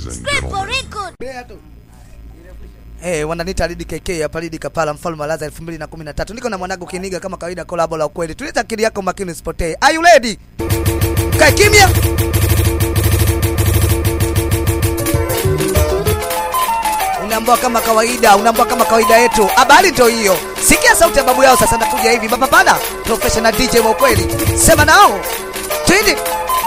and gentlemen. Eh, wananiita Lidi KK hapa Lidi Kapala mfalme wa Laza 2013. Niko na mwanangu Kiniga kama kawaida kolabo la ukweli. Tuliza akili yako makini usipotee. Are you ready? Kae kimya. Unaambua kama kawaida, unaambua kama kawaida yetu. Habari ndio hiyo. Sikia sauti ya babu yao sasa nakuja hivi. Baba pana, professional DJ wa ukweli. Sema nao. Twende.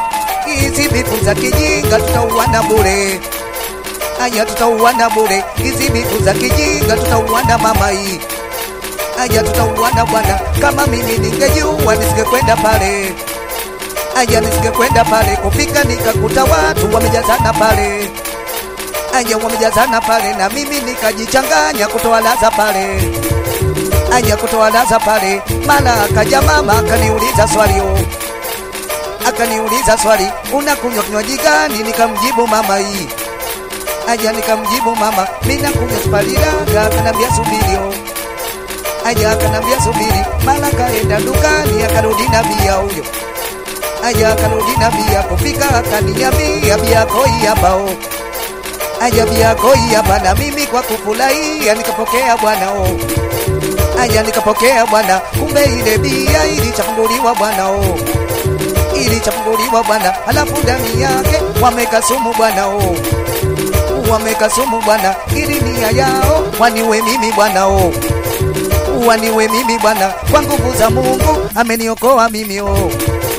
Hizi bifu za kijinga tutauana bure. Aya tutauana bure. Hizi bifu za kijinga tutauana mama hii. Aya tutauana bwana. Kama mimi ningejua nisingekwenda pale. Aya nisingekwenda pale. Kufika nikakuta watu wamejazana pale. Aya wamejazana pale na mimi nikajichanganya kutoa laza pale. Aya kutoa laza pale. Mara akaja mama akaniuliza swali oh akaniuliza swali, unakunywa kinywaji gani? Nikamjibu mama hii. Aja nikamjibu mama, mimi nakunywa Sparidaga. Akanambia subirio. Aja akanambia subiri, mara kaenda dukani akarudi na bia huyo. Aja akarudi na bia, kufika akaniambia bia koi hapao. Aja bia koi hapa, na mimi kwa kufurahia nikapokea bwana oh. Aja nikapokea bwana, kumbe ile bia ilichafunguliwa bwana oh ilichafunguliwa bwana, halafu ndani yake wameka sumu bwana oh. Wameka sumu bwana, ili nia yao waniwe mimi bwana oh. Waniwe mimi bwana, kwa nguvu za Mungu ameniokoa mimi oh.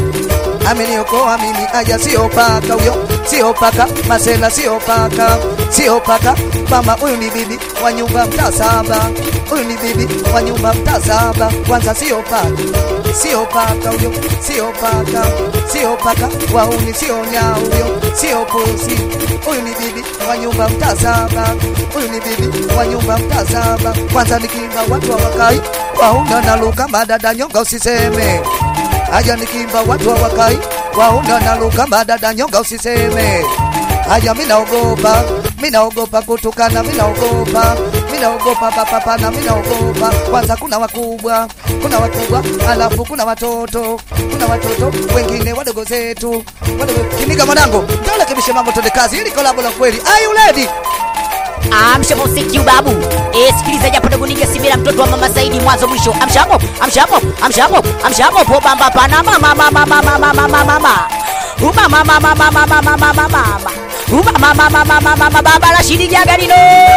Ameniokoa mimi, aja sio paka huyo, sio paka masela, sio paka, sio paka mama, huyu ni bibi wa nyumba mtaa saba, huyu ni bibi wa nyumba mtaa saba. Kwanza sio paka, sio paka huyo, sio paka, sio paka wauni, sio nyau huyo, sio pusi. Huyu ni bibi wa nyumba mtaa saba, huyu ni bibi wa nyumba mtaa saba. Kwanza nikimba watu hawakai, wauna na luka madada nyonga usiseme Aja nikimba watu hawakai, wauna na luka madada nyonga usiseme. Aja mimi naogopa, mimi naogopa kutukana, mimi naogopa, mimi naogopa papapana, mimi naogopa. Kwanza kuna wakubwa, kuna wakubwa, alafu kuna watoto, kuna watoto wengine wadogo zetu, wadogo. Kiniga mwanangu, ndio rekebishe mambo, twende kazi, ili kolabo la kweli. Are you ready? Amsha muziki ubabu. Eh, sikiliza japo dogo nige simira mtoto wa mama Saidi mwanzo mwisho. Amsha hapo, amsha hapo, amsha hapo, amsha hapo po bamba pana mama mama mama mama mama mama. Uma mama mama mama mama mama mama. Uma mama mama mama mama baba la shidi jagalino.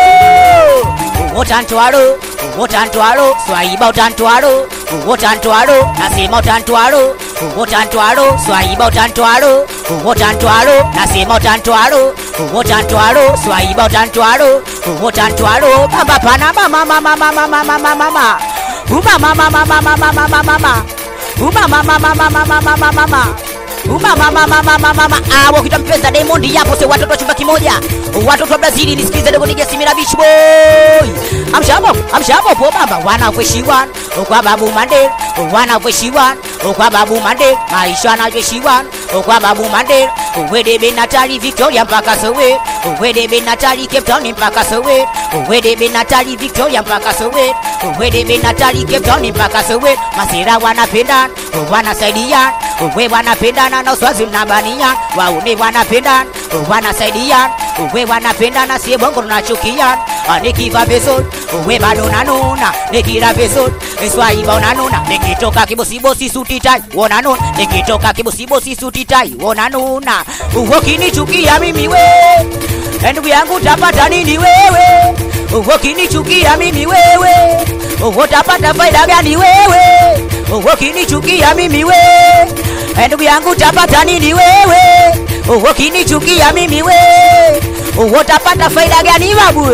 Utantwalo, utantwalo, swaiba utantwalo, utantwalo, nasema utantwalo, utantwalo, swaiba utantwalo, utantwalo, nasema utantwalo, utantwalo, swaiba utantwalo, utantwalo, baba pana mama mama mama mama mama mama. Uma mama mama mama mama mama mama. Uma mama mama mama mama mama mama. Uma mama mama mama mama ah, wakita mpeza Diamond yapo se watoto wa chumba kimoja, watoto wa Brazili nisikize dogo nige simira beach boy. Amshapo amshapo po baba wanavyoishiwa kwa babu mande wanavyoishiwa kwa babu mande maisha yanavyoishiwa kwa babu mande wede be Natali Victoria mpaka Sowe wede be Natali Cape Town mpaka Sowe wede be Natali Victoria mpaka Sowe wede be Natali Cape Town mpaka Sowe masira wanapenda wanasaidia we wanapendana na uswazi mnabania waune wanapendana wanasaidia we wanapendana sie bongo tunachukia nikiva vizuri we bado nanuna nikila vizuri swaiba unanuna nikitoka kibosibosi suti tai wonanuna nikitoka kibosibosi suti tai wonanuna ukinichukia mimi we ndugu yangu tapata nini wewe ukinichukia mimi wewe utapata faida gani wewe ukinichukia mimi we ndugu yangu tapata nini wewe ukinichukia mimi we utapata faida gani babu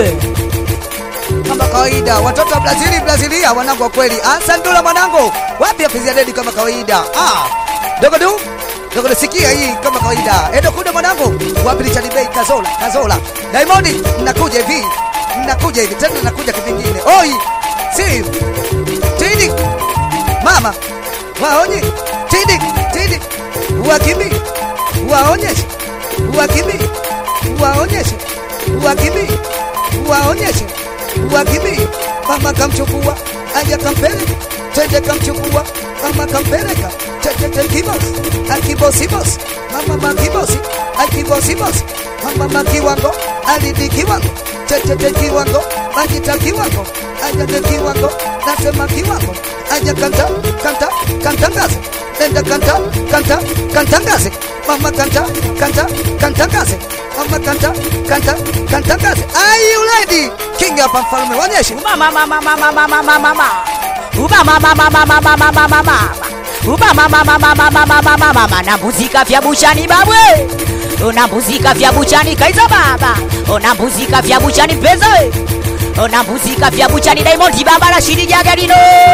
kama kawaida watoto wa Brazili Brazilia wanangu wa kweli ansandula mwanangu wapi apizia dedi kama kawaida ah dogo du dogo sikia hii kama kawaida edo kude mwanangu wapi Richard Bey Kazola Kazola Diamond nakuja hivi nakuja hivi tena nakuja kivingine oi si tidi mama waonye tidi tidi wakimbi waonyeshe wakimbi waonyeshe wakimbi waonyeshe wakimbi mama kamchukua aja kampele twende kamchukua mama kampeleka checheche kibos akibosibos mama makibosi akibosibos mama makiwango alidi kiwango checheche kiwango majita kiwango ajade kiwango nasema kiwango aja kanta kanta kantangaze nenda kanta kanta kantangaze mama kanta kanta kantangaze mama kanta kanta kantangaze are you ready king hapa mfalme wanyeshe Uba mama mama mama mama mama. Uba mama mama mama mama mama. Uba mama mama mama mama mama mama. Na muzika vya buchani babwe. Ona muzika vya buchani kaiza baba. Ona muzika vya buchani mpenzi. Ona muzika vya buchani Diamond baba la shiri jagalino.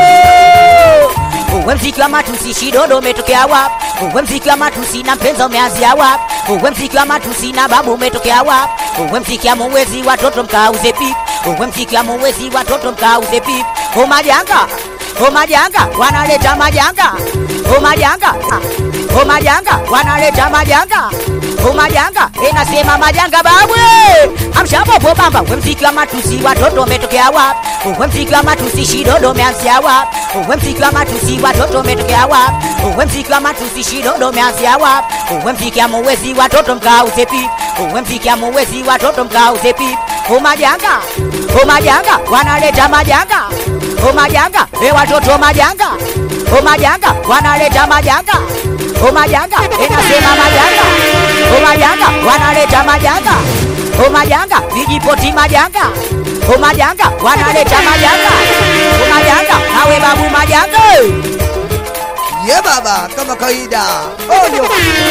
Uwe mziki wa matusi shidodo umetokea wapi? Uwe mziki wa matusi na mpenzi umeanzia wapi? Uwe mziki wa matusi na babu umetokea wapi? Uwe mziki wa muwezi watoto mkauze pipi. Uwe mziki wa muwezi watoto mkauze pipi. O majanga, o majanga wanaleta majanga. O majanga, o majanga wanaleta majanga. O majanga, enasema majanga babwe. Amshapopo bamba, uwe mziki wa matusi watoto umetokea wapi? Uwe mziki wa matusi shidodo umeanzia wapi? Uwe mziki wa matusi watoto umetokea wapi? Uwe mziki wa matusi shidodo umeanzia wapi? Uwe mziki wa muwezi watoto mkauze pipi. Uwe mziki wa muwezi watoto mkauze pipi. O majanga, o majanga wanaleta majanga. O majanga, e watoto majanga. O majanga wanaleta majanga. O majanga, enasema majanga. O majanga wanaleta majanga. O majanga, vijipoti majanga. O majanga wanaleta majanga. O majanga, nawe babu majanga. ye baba kama kawaida onyo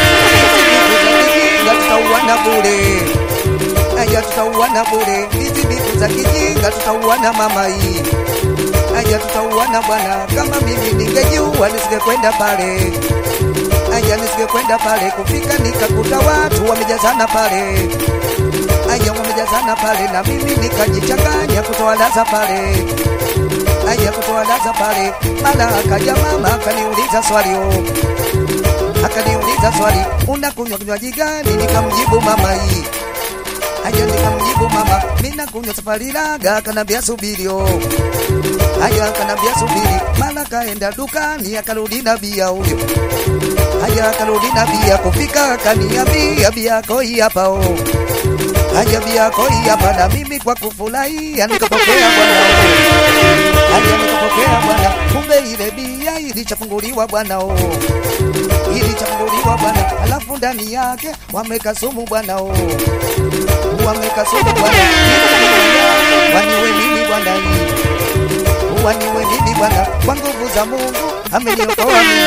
kijinga tutauana bure aya tutauana bure hizi bifu za kijinga tutauana mama hii aya tutauana bwana kama mimi ningejua nisingekwenda pale aya nisingekwenda pale kufika nikakuta watu wamejazana pale aya wamejazana pale na mimi nikajichanganya kutowalaza pale aya kutowalaza pale mara akaja mama akaniuliza swali oh. akaniuliza swali unakunywa kinywaji gani nikamjibu mama hii aya nikamjibu mama mina kunywa safari laga akanambia subiri oh. aya akanambia subiri mara kaenda dukani akarudi na bia huyo aya akarudi na bia kufika akaniambia bia yako hii hapa oh. aya bia yako hii hapa na mimi kwa kufurahia nikapokea bwana oh. aya nikapokea bwana kumbe ile bia ilichafunguliwa bwana oh ilichafunguliwa bwana, alafu ndani yake wameka sumu bwana oh. wameka sumu bwana, waniwe mimi bwana hii waniwe mimi bwana, kwa nguvu za Mungu ameniokoa mimi,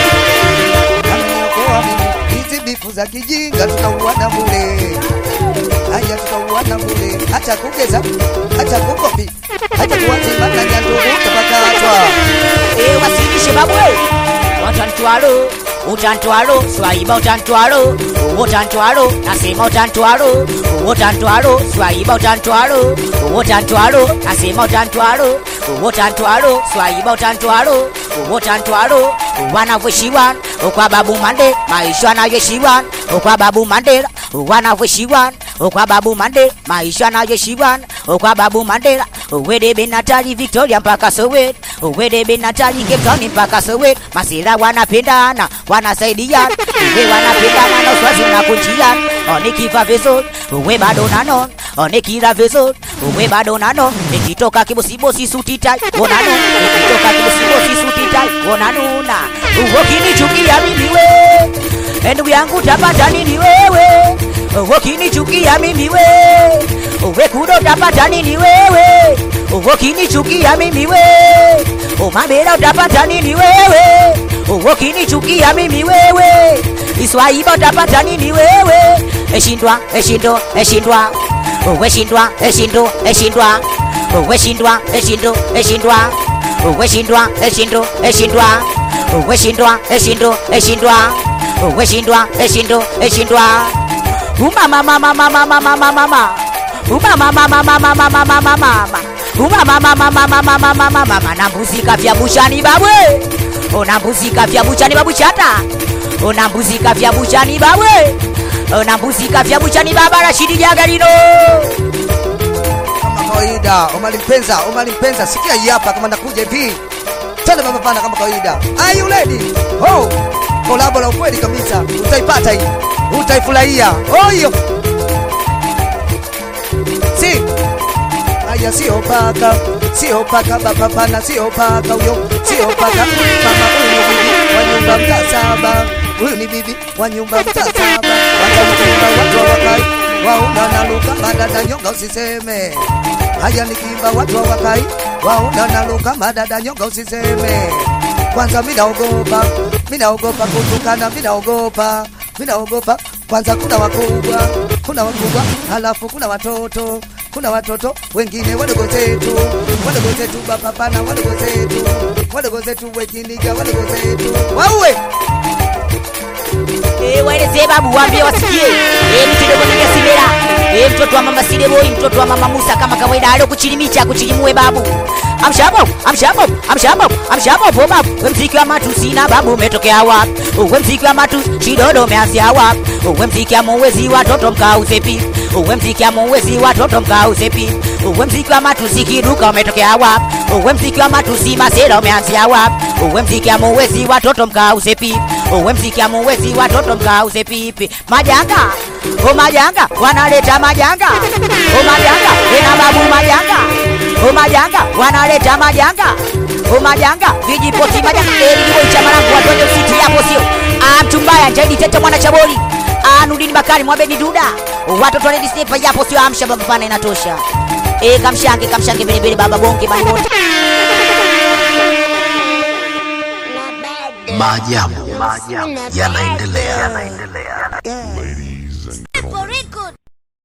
ameniokoa mimi. Hizi bifu za kijinga tutauana bure, haya tutauana bure, acha kugeza, acha kukopi, acha kuwazimana nyandugu tapakatwa E wasilishe babwe. Utantwalo, utantwalo, swaiba utantwalo, utantwalo, nasema utantwalo, utantwalo, swaiba utantwalo, utantwalo, nasema utantwalo, utantwalo, swaiba utantwalo, utantwalo, wanavyoishiwa kwa babu mande, maisha anayoishiwa kwa babu mandela, wanavyoishiwa kwa babu mande, maisha anayoishiwa kwa babu mandela, wedebe Natali Victoria mpaka Soweto, wedebe Natali Cape Town mpaka Soweto, masira wanapendana, wanasaidiana, we wanapendana na uswazi unakunjia, onikiva vizuri, we bado nanon, onikira vizuri, we bado nanon, nikitoka kibosibosi suti tai, onano, nikitoka kibosibosi suti tai, onanuna, ukinichukia mimi we, ndugu yangu tapata nini wewe, ukinichukia mimi we, uwe kudo utapata nini wewe? Ukinichukia mimi we, umabera utapata nini wewe? Ukinichukia mimi wewe, Iswaiba utapata nini wewe? Eshindwa, eshindo, eshindwa, uwe shindwa, eshindo, eshindwa, uwe shindwa, eshindo, eshindwa, uwe shindwa, eshindo, eshindwa, uwe shindwa, eshindo, eshindwa, uwe shindwa, eshindo, eshindwa. Umama mama mama mama mama mama Umama mama mama mama mama mama Umama mama mama mama mama mama na mbuzika vya buchani babwe Ona mbuzika vya buchani babu chata Ona mbuzika vya buchani babwe Ona mbuzika vya buchani baba Rashidi Jagalino kama kawaida. Omari Mpenza, Omari Mpenza, sikia hii hapa, kama nakuja hivi twende baba pana kama kawaida. Are you ready? Oh, kolabo la ukweli kabisa, utaipata hii, utaifurahia. Oh hiyo si haya, sio paka, sio paka baba pana, sio paka huyo, sio paka mama. Huyu ni bibi wa nyumba mtaa saba, huyu ni bibi wa nyumba mtaa saba. Watamkimba watu wa wakai wauna na luka madada nyonga usiseme. Haya nikimba watu wa wakai wauna na luka madada nyonga usiseme. Kwanza mimi naogopa, mimi naogopa kutukana, mimi naogopa, mimi naogopa. Kwanza kuna wakubwa, kuna wakubwa, halafu kuna watoto kuna watoto wengine wadogo zetu, wadogo zetu baba pana, wadogo zetu, wadogo zetu wekiniga, wadogo zetu wauwe Eh, waelezee babu, waambie wasikie. Eh, ni kidogo na Simera. Eh, mtoto wa mama Side Boy, mtoto wa mama Musa kama kawaida alio kuchilimicha kuchilimue babu. Amshabo, amshabo, amshabo, amshabo po babu. We mziki wa matu sina babu umetokea wapi? We mziki wa matu shidodo umeanzia wapi? We mziki wa muwezi watoto mkauze pi. We mziki wa muwezi watoto mkauze pi. We mziki wa matu sikiruka umetokea wapi? We mziki wa matu si masera umeanzia wapi? We mziki wa muwezi watoto mkauze pi. We mziki wa muwezi watoto mkauze pipi. Majanga, o majanga, wanaleta majanga. O majanga, tena babu majanga. O majanga, wanaleta majanga. O majanga, vijipoti majanga. Eli kiboi cha marangu watu wenye usiti hapo sio. Ah, mtumbaya, jaidi tete mwana chaboli. Ah, Nurdini Bakari, Mwabedi Duda. Watoto wa Disney yapo sio amsha baba pana inatosha. Eh, kamshange, kamshange vile vile baba bonge bali wote. Maajabu yanaendelea. Ladies